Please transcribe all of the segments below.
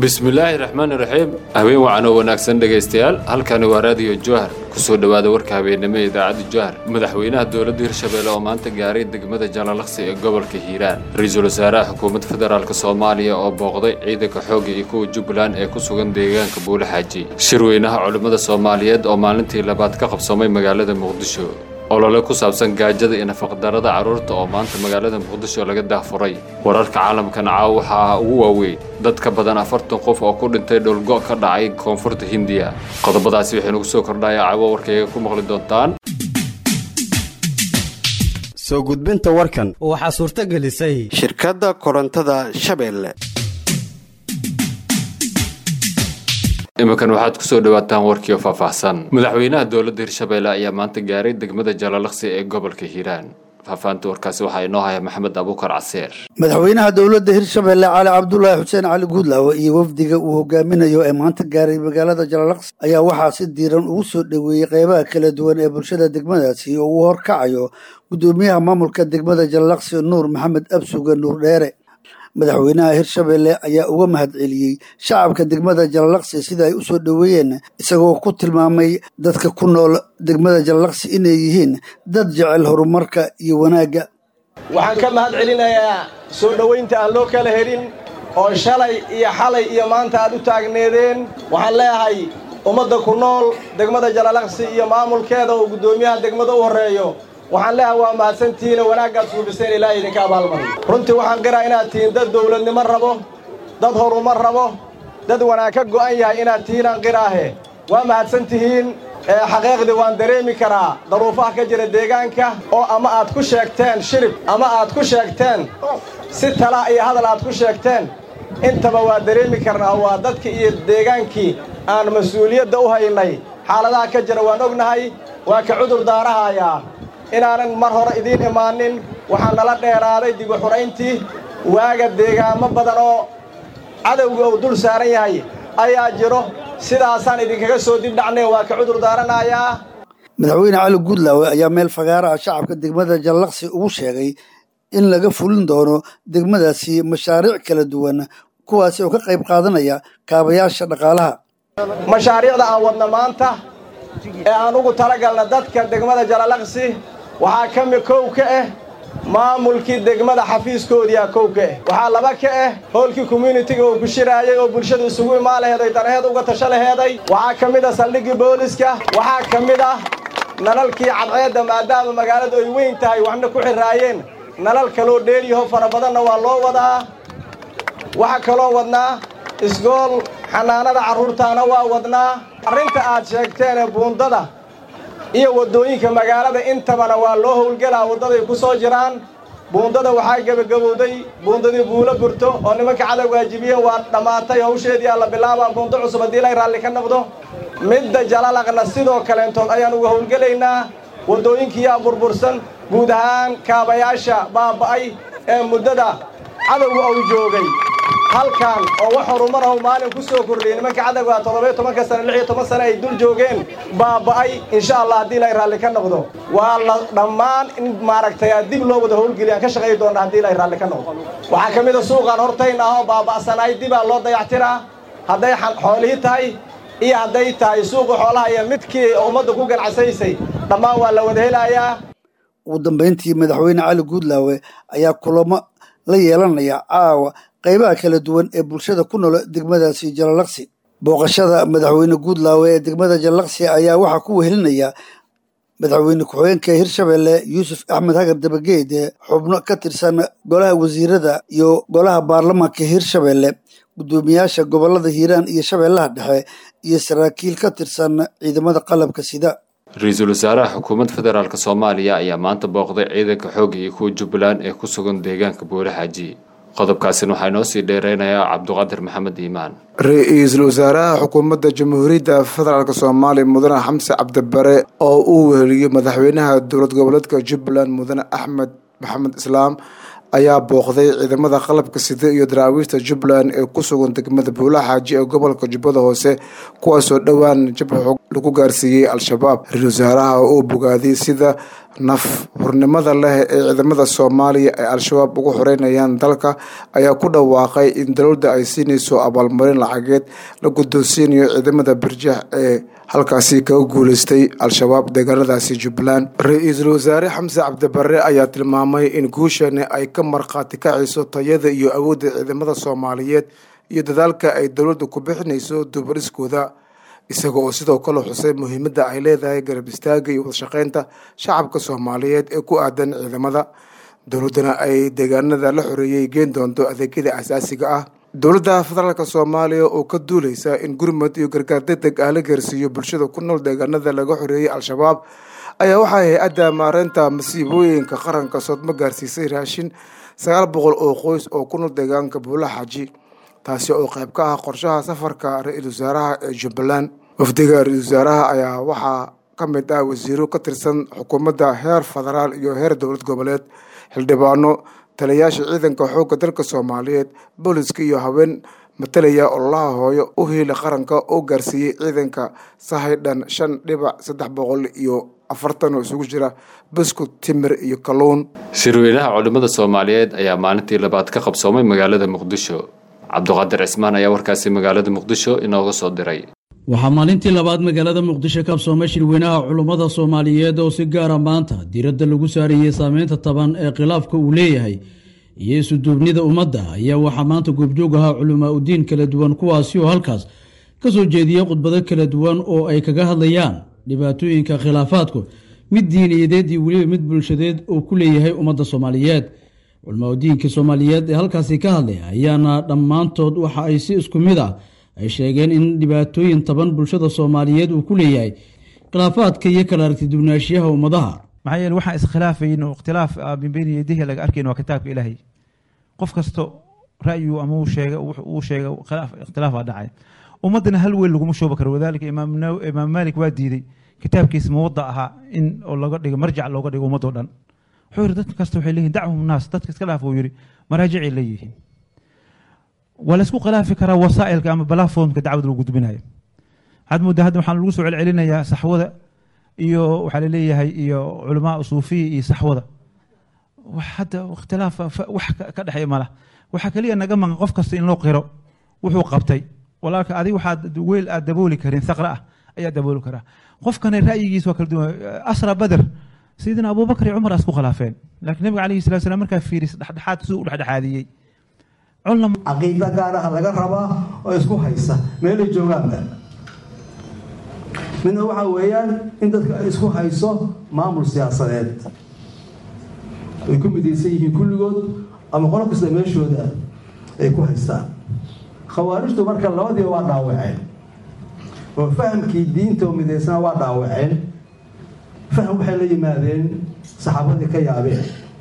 bismillaahi raxmaani raxiim habeen wacan oo wanaagsan dhegaystayaal halkani waa raadiyo jowhar kusoo dhowaada warka habeennimo ee idaacadda jowhar madaxweynaha dowladda hirshabeelle oo maanta gaaray degmada jalalaqsi ee gobolka hiiraan ra-iisul wasaaraha xukuumadda federaalk soomaaliya oo booqday ciidanka xoogga iyo kuwa jubbaland ee ku sugan deegaanka buulaxaaji shirweynaha culimmada soomaaliyeed oo maalintii labaad ka qabsamay magaalada muqdisho olole ku saabsan gaajada iyo nafaqdarada carruurta oo maanta magaalada muqdisho laga daahfuray wararka caalamkan caawa waxaa ugu waaweyn dad ka badan afartan qof oo ku dhintay dhulgo ka dhacay koonfurta hindiya qodobadaasi waxaynu gu soo kordhaya caawo warkayga ku maqli doontaan soo gudbinta warkan waxaa suurto gelisay shirkadda korontada shabeelle iminkan waxaad kusoo dhawaataan warkiio faahfaahsan madaxweynaha dowladda hirshabeelle ayaa maanta gaaray degmada jalalaqsi ee gobolka hiiraan faahfaahinta warkaasi waxaa inoo haya maxamed abuukar caseer madaxweynaha dowladda hirshabeelle cali cabdulaahi xuseen cali guudlaawe iyo wafdiga uu hogaaminayo ee maanta gaaray magaalada jalalaqsi ayaa waxaa si diiran ugu soo dhoweeyey qeybaha kala duwan ee bulshada degmadaasi oo uu horkacayo guddoomiyaha maamulka degmada jalalaqsi nuur maxamed absuga nuur dheere madaxweynaha hirshabeelle ayaa uga mahad celiyey shacabka degmada jalalaqsi sida ay u soo dhoweeyeen isagoo ku tilmaamay dadka ku nool degmada jalalaqsi inay yihiin dad jecel horumarka iyo wanaagga waxaan ka mahad celinayaa soo dhowaynta aan loo kala helin oo shalay iyo xalay iyo maanta aad u taagneedeen waxaan leeyahay ummadda ku nool degmada jalalaqsi iyo maamulkeeda uu guddoomiyaha degmada u horreeyo waxaan leeyahay waa mahadsantihiin oo wanaaggaad suubiseen ilaahay idinka abaalmariyo runtii waxaan qiraa inaad tihiin dad dawladnimo rabo dad horumar rabo dad wanaag ka go'an yahay inaad tihiin aan qiraahe waa mahadsan tihiin xaqiiqdii waan dareemi karaa daruufaha ka jira deegaanka oo ama aad ku sheegteen shirib ama aad ku sheegteen si tala iyo hadal aad ku sheegteen intaba waa dareemi karnaa waa dadkii iyo deegaankii aan mas-uuliyadda u haynay xaaladaha ka jira waan ognahay waa ka cudur daarahayaa inaanan mar hore idiin imaanin waxaa nala dheeraaday dibu xurayntii waaga deegaamo badan oo cadowga uu dul saaran yahay ayaa jiro sidaasaan idinkaga soo dib dhacnay waa ka cudur daaranayaa madaxweyne cali guudlaawe ayaa meel fagaaraha shacabka degmada jallaqsi ugu sheegay in laga fulin doono degmadaasi mashaariic kala duwan kuwaasi oo ka qayb qaadanaya kaabayaasha dhaqaalaha mashaariicda aan wadna maanta ee aan ugu talagalna dadka degmada jalalaqsi waxaa ka mid kow ka ah maamulkii degmada xafiiskoodiia kow ka ah waxaa laba ka ah hoolkii communitiga uu ku shiraayay oo bulshadu isugu imaan laheeday danaheed uga tasho laheeday waxaa ka mid ah saldhiggii booliska waxaa ka mid ah nalalkii cadceedda maadaama magaaladu ay weyn tahay waxna ku xirraayeen nalal kaloo dheeryaho fara badanna waa loo wadaa waxaa kaloo wadnaa isgool xanaanada carruurtaana waa wadnaa arrinta aad sheegteen ee buundada iyo waddooyinka magaalada intabana waa loo howlgelaa waddaday ku soo jiraan buundada waxaa gebagabowday buundadii buulo burto oo nimanka cadow waajibiyeen waa dhammaatay hawsheedii alla bilaabaa buundo cusub haddii lay raalli ka noqdo midda jalalaqna sidoo kaleentood ayaan uga howlgelaynaa waddooyinkiiyaa burbursan guud ahaan kaabayaasha baaba'ay ee muddada cadowga uu joogay halkan oo wax horumarahu maalin ku soo kordhiyey nimanka cadowga toddobiyo tobanka sane lix iyo toban sane ay dul joogeen baaba'ay insha allah haddii ilay raalli ka noqdo waa la dhammaan in maaragtay dib loo wada howlgeliyaan ka shaqayi doonna haddii ilay raalli ka noqdo waxaa ka mid a suuqaan hortayn ah oo baaba'sanaay dibaa loo dayactiraa hadday xoolihii tahay iyo hadday tahay suuqa xoolaha iyo midkii ummadda ku ganacsaysay dhammaan waa la wada helayaa ugu dambayntii madaxweyne cali guudlaawe ayaa kulamo la yeelanaya caawa qaybaha kala duwan ee bulshada ku nool degmadaasi jalalaqsi booqashada madaxweyne guudlaawe ee degmada jalalaqsi ayaa waxaa ku wehelinaya madaxweyne ku-xigeenka hirshabeelle yuusuf axmed hagar dabageed xubno ka tirsan golaha wasiirada iyo golaha baarlamaanka hirshabeelle guddoomiyaasha gobolada hiiraan iyo shabeellaha dhexe iyo saraakiil ka tirsan ciidamada qalabka sida ra-iisul wasaaraha xukuumadda federaalk soomaaliya ayaa maanta booqday ciidanka xoogga iyo kuwa jubbaland ee ku sugan deegaanka buulaxaaji qodobkaasina waxaa inoo sii dheereynayaa cabduqaadir maxamed iimaan ra-iisul wasaaraha xukuumadda jamhuuriyadda federaalk soomaaliya mudane xamse cabdibare oo uu weheliyo madaxweynaha dowlad goboleedka jubbaland mudane axmed maxamed islaam ayaa booqday ciidamada qalabka sida iyo daraawiishta jubbaland ee ku sugan degmada buulaxaaji ee gobolka jubbada hoose kuwaasoo dhowaan jabka xoog lagu gaarsiiyey al-shabaab ra-iisul wasaaraha oo bogaadiyey sida naf hurnimada leh ee ciidamada soomaaliya ay al-shabaab ugu xoreynayaan dalka ayaa ku dhawaaqay in dowladda ay siinayso abaalmarin lacageed la guddoonsiinayo ciidamada birjax ee halkaasi kaga guuleystay al-shabaab deegaanadaasi jubbaland ra-iisul wasaare xamse cabdibare ayaa tilmaamay in guushani ay ka markhaati kacayso tayada iyo awoodda ciidamada soomaaliyeed iyo dadaalka ay dowladda ku bixinayso dubariskooda isaga oo sidoo kale xusay muhiimadda ay leedahay garab istaaga iyo wadashaqeynta shacabka soomaaliyeed ee ku aadan ciidamada dowladdana ay deegaanada la xoreeyey geen doonto adeegyada asaasiga ah dowladda federaalk soomaaliya oo ka duuleysa in gurmud iyo gargaar degdeg ah la gaarsiiyo bulshada ku nool deegaanada laga xoreeyey al-shabaab ayaa waxaa hay-adda maareynta masiibooyinka qaranka soodmo gaarsiisay raashin sagaal boqol oo qoys oo ku nool deegaanka buula xaaji taasi oo qayb ka ah qorshaha safarka ra-iisul wasaaraha ee jubbaland wafdiga ra-iisul wasaaraha ayaa waxaa ka mid ah wasiiro ka tirsan xukuumadda heer federaal iyo heer dowlad goboleed xildhibaano taliyayaasha ciidanka xoogga dalka soomaaliyeed booliska iyo haween matalaya ololaha hooyo u hiila qaranka oo gaarsiiyey ciidanka sahaydhan shan dhibac saddex boqol iyo afartan oo isugu jira buskut timir iyo kalluun shirweynaha culimmada soomaaliyeed ayaa maalintii labaad ka qabsoomay magaalada muqdisho cabduqaadir cismaan ayaa warkaasi magaalada muqdisho inooga soo diray waxaa maalintii labaad magaalada muqdisho kabsoomay shirweynaha culummada soomaaliyeed oo si gaara maanta diiradda lagu saarayey saameynta taban ee khilaafka uu leeyahay iyo isuduubnida ummadda ayaa waxaa maanta goobjoog ahaa culamaa udiin kala duwan kuwaasi oo halkaas ka soo jeediyey khudbado kala duwan oo ay kaga hadlayaan dhibaatooyinka khilaafaadku mid diiniyadeed iyo weliba mid bulshadeed oo ku leeyahay ummadda soomaaliyeed culamaa udiinka soomaaliyeed ee halkaasi ka hadlay ayaana dhammaantood waxa ay si isku mid ah ay sheegeen in dhibaatooyin taban bulshada soomaaliyeed uu ku leeyahay khilaafaadka iyo kala aragtidubnaashiyaha ummadaha maxaa yeele waxaan iskhilaafayn oo ikhtilaaf min beyni yadihi laga arkayn waa kitaabka ilaahay qof kasto ra'yu ama uu sheega uu sheega ikhtilaaf baa dhacay ummaddana hal weel laguma shooba karo wadaalika imaam maalik waa diiday kitaabkiisa muwadda ahaa in oo laga dhigo marjac looga dhigo ummadoo dhan wuxuu yidhi dad kasta waxay leeyihin dacwahum naas dadka iska dhaaf uu yidhi maraajicay leeyihiin waa laysku khilaafi karaa wasaa'ilka ama balafoomka dacwada lagu gudbinayo waxaad moodaa hadda waxaan lagu soo celcelinayaa saxwada iyo waxaa laleeyahay iyo culamaa suufiya iyo saxwada hadda ikhtilaaf wax ka dhexeeya mala waxaa keliya naga maqan qof kasta in loo qiro wuxuu qabtay walaalka adig waxaad weel aad dabooli karin saqra ah ayaa dabooli karaa qofkana ra'yigiisa waa kala duwan asra bader sayidina abubakar iyo cumar isku khilaafeen laakiin nabiga calayhi salatu salam markaa fiiris dhexdhexaad siduu u dhexdhexaadiyey caqiida gaaraha laga rabaa oo isku haysa meelay joogaanba midna waxaa weeyaan in dadka ay isku hayso maamul siyaasadeed ay ku midaysan yihiin kulligood ama qolo kasta meeshooda ay ku haystaan khawaarijtu marka labadiiba waa dhaawaceen oo fahamkii diinta oo midaysana waa dhaawaceen faham waxay la yimaadeen saxaabadii ka yaabeen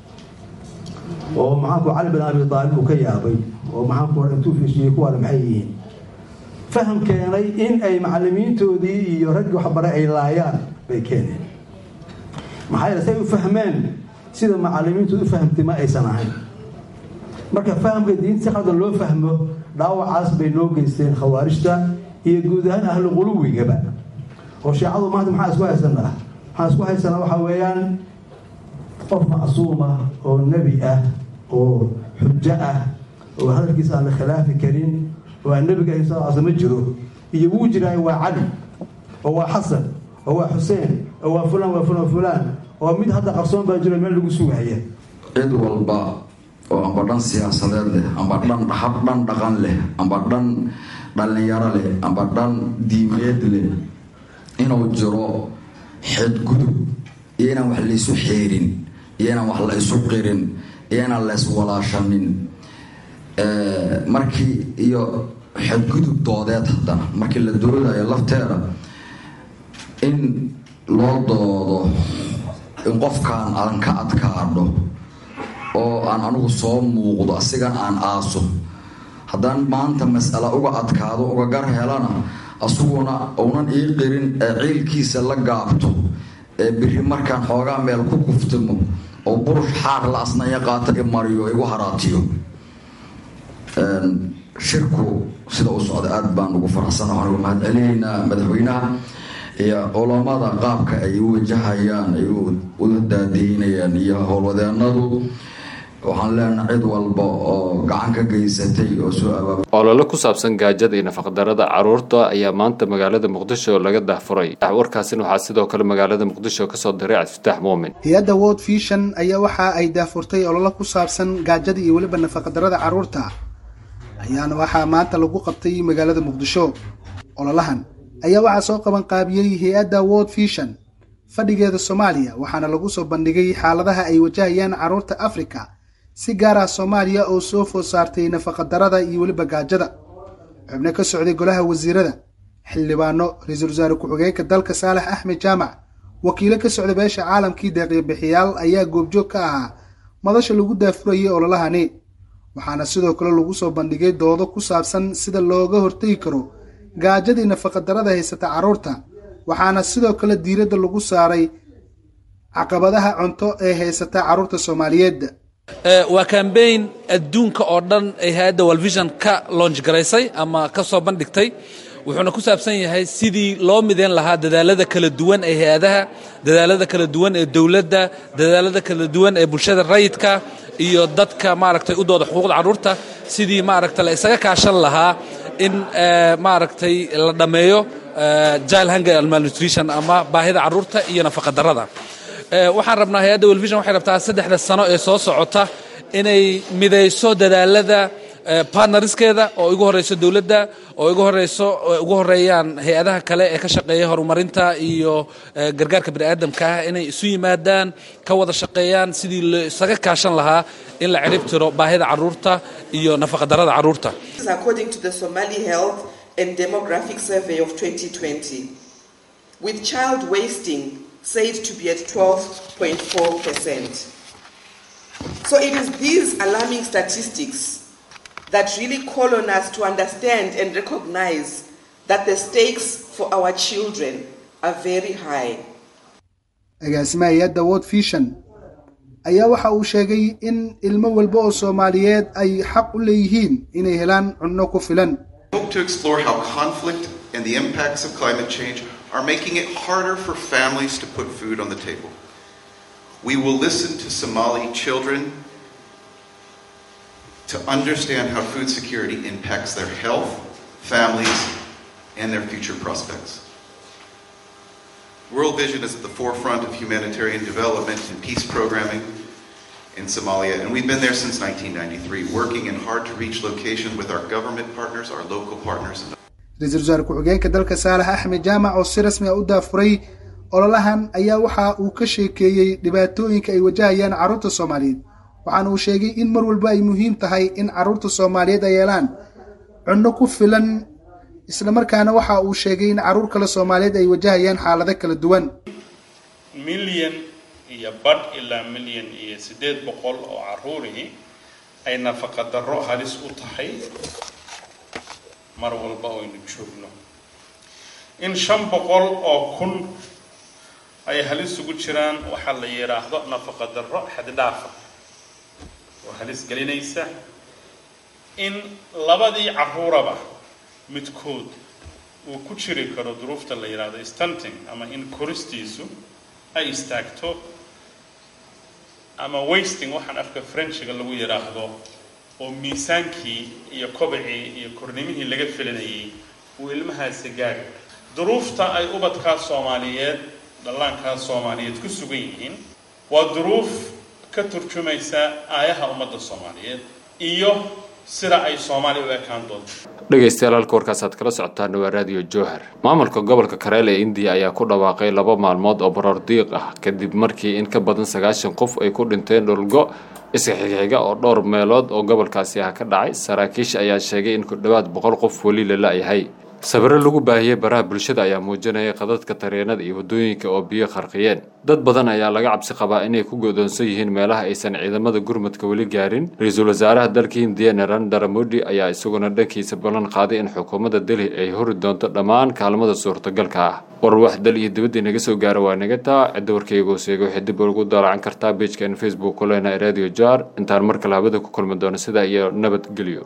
oo maxaanku cali bin abi aalib uu ka yaabay oo maxaanku hore intuu fiishiyey kuwaana maxay yihiin faham keenay in ay macalimiintoodii iyo raggii waxbaray ay laayaan bay keeneen maxaa yeele say u fahmeen sida macalimiintooda u fahamtay ma aysan ahayn marka fahamka diinta si qaldan loo fahmo dhaawacaas bay noo geysteen khawaarijta iyo guud ahaan ahlu quluwigaba oo shiicadu maanta maxaa isku haysanaa maxaan isku haysanaa waxaa weeyaan qof macsuum ah oo nebi ah oo xujo ah oo hadalkiisa aan la khilaafi karin oo aan nebiga ahi sal sl ma jiro iyo wuu jiraayo waa cali oo waa xasan oo waa xuseen oo waa fulaan waa fulaan fulaan oo mid hadda qarsoon baa jiro meel lagu sugahaya cid walba oo amba dhan siyaasadeed leh amba dhan hab dhan dhaqan leh amba dhan dhallinyaro leh amba dhan diimeed leh inuu jiro xeedgudub iyo inaan wax laysu xeerin iyo inaan wax la isu qirin iyo inaan la iswalaashanin markii iyo xadgudub doodeed haddana markii la doodayo lafteeda in loo doodo in qofkan aan ka adkaadho oo aan anigu soo muuqdo asigan aan aaso haddaan maanta mas'ala uga adkaado uga gar helana asuguna uunan ii qirin ee ciilkiisa la gaabto ee biri markaan xoogaa meel ku kuftimo oo burush xaar la asnaya qaata i mariyo igu haraatiyo shirku sida u socda aada baan ugu faraxsana waxaan uga mahad celinaynaa madaxweynaha iyo culammada qaabka ay u wajahayaan ay u daadiinayaan iyo howlwadeenadu waxaan leenahay cid walba oo gacan ka geysatay oo soo abaab olole ku saabsan gaajada iyo nafaqdarada caruurta ayaa maanta magaalada muqdisho laga dahfuray warkaasina waxaa sidoo kale magaalada muqdisho kasoo diray cabdifataax muumin hay-adda world vision ayaa waxa ay daafurtay olole ku saabsan gaajada iyo weliba nafaqadarada caruurta ayaana waxaa maanta lagu qabtay magaalada muqdisho ololahan ayaa waxaa soo qaban qaabiyey hay-adda world vision fadhigeeda soomaaliya waxaana lagu soo bandhigay xaaladaha ay wajahayaan caruurta africa si gaar ah soomaaliya oo soo food saartay nafaqadarada iyo weliba gaajada xubno ka socday golaha wasiirada xildhibaano ra-iisul wasaare ku-xigeenka dalka saalax axmed jaamac wakiilo ka socda beesha caalamkii deeqyabixiyaal ayaa goobjoog ka ahaa madasha lagu daafurayay ololahani waxaana sidoo kale lagu soo bandhigay doodo ku saabsan sida looga hortegi karo gaajadii nafaqadarada haysata carruurta waxaana sidoo kale diiradda lagu saaray caqabadaha cunto ee haysata carruurta soomaaliyeed waa kambayn adduunka oo dhan ay hay-adda walvision ka loonj garaysay ama ka soo bandhigtay wuxuuna ku saabsan yahay sidii loo mideyn lahaa dadaalada kala duwan ee hay-adaha dadaalada kala duwan ee dowladda dadaalada kala duwan ee bulshada rayidka iyo dadka maaragtay u dooda xuquuqda carruurta sidii maaragta la isaga kaashan lahaa in maaragtay la dhammeeyo jile hunger and malnutrition ama baahida carruurta iyo nafaqadarrada waxaan rabnaa hay-adda welvision waxay rabtaa saddexda sano ee soo socota inay midayso dadaalada partnerskeeda oo ugu horeyso dowladda oo ugu horeyso ugu horeeyaan hay-adaha kale ee ka shaqeeya horumarinta iyo gargaarka bani'aadamka ah inay isu yimaadaan ka wada shaqeeyaan sidii la isaga kaashan lahaa in la cirib tiro baahida carruurta iyo nafaqadarrada carruurta according to the Somali Health and Demographic Survey of 2020 with child wasting said to be at 12.4%. So it is these alarming statistics that really call on us to understand and recognize that the stakes for our children are very high. agaasimaha hay-adda world vision ayaa waxa uu sheegay in ilmo walba oo soomaaliyeed ay xaq u leeyihiin inay helaan cunno ku filan hope to explore how conflict and the impacts of climate change are making it harder for families to put food on the table. We will listen to Somali children to understand how food security impacts their health, families, and their future prospects. World Vision is at the forefront of humanitarian development and peace programming in Somalia, and we've been there since 1993, working in hard to reach locations with our government partners, our local partners. ra-iisul wasaare ku-xigeenka dalka saalax axmed jaamac oo si rasmi a u daafuray ololahan ayaa waxa uu ka sheekeeyey dhibaatooyinka ay wajahayaan carruurta soomaaliyeed waxaana uu sheegay in mar walba ay muhiim tahay in carruurta soomaaliyeed ay yeelaan cunno ku filan islamarkaana waxa uu sheegay in carruur kale soomaaliyeed ay wajahayaan xaalado kala duwan milyan iyo badh ilaa milyan iyo siddeed boqol oo carruurihii ay nafaqa darro halis u tahay mar walba aynu joogno in shan boqol oo kun ay halis ugu jiraan waxaa la yidhaahdo nafaqa darro xaddhaafa oo halis gelinaysa in labadii carruuraba midkood uu ku jiri karo duruufta la yidhaahdo stunting ama in koristiisu ay istaagto ama wasting waxaan afka frenchiga lagu yidhaahdo oo miisaankii iyo kobacii iyo kornimihii laga filanayay uu ilmahaasi gaari duruufta ay ubadkaa soomaaliyeed dhallaankaa soomaaliyeed ku sugan yihiin waa duruuf ka turjumaysa aayaha ummadda soomaaliyeed iyo sida ay soomaaliya u ekaan doonto dhegaystayaal halka warkaasaad kala socotaan waa raadiyo jowhar maamulka gobolka kareel ee indiya ayaa ku dhawaaqay laba maalmood oo baroor diiq ah kadib markii in ka badan sagaashan qof ay ku dhinteen dhulgo iska xigxiga oo dhowr meelood oo gobolkaasi ah ka dhacay saraakiisha ayaa sheegay in ku dhowaad boqol qof weli la la-yahay sawiro lagu baahiyey baraha bulshada ayaa muujinayay qadadka tareenada iyo waddooyinka oo biyo qarqiyeen dad badan ayaa laga cabsi qabaa inay ku godoonsan yihiin meelaha aysan ciidamada gurmadka weli gaarin ra-iisul wasaaraha dalka hindiya narendra modi ayaa isaguna dhankiisa ballan qaaday in xukuumadda delhi ay hori doonto dhammaan kaalmada suurtagalka ah war wax dal iyo dibadda inaga soo gaara waa naga taa cidda warkayga hooseega waxay dib ugu daalacan kartaa beejkan facebook ku leenahay radio jar intaan mar kale habada ku kulmi doono sidaa iyo nabadgelyo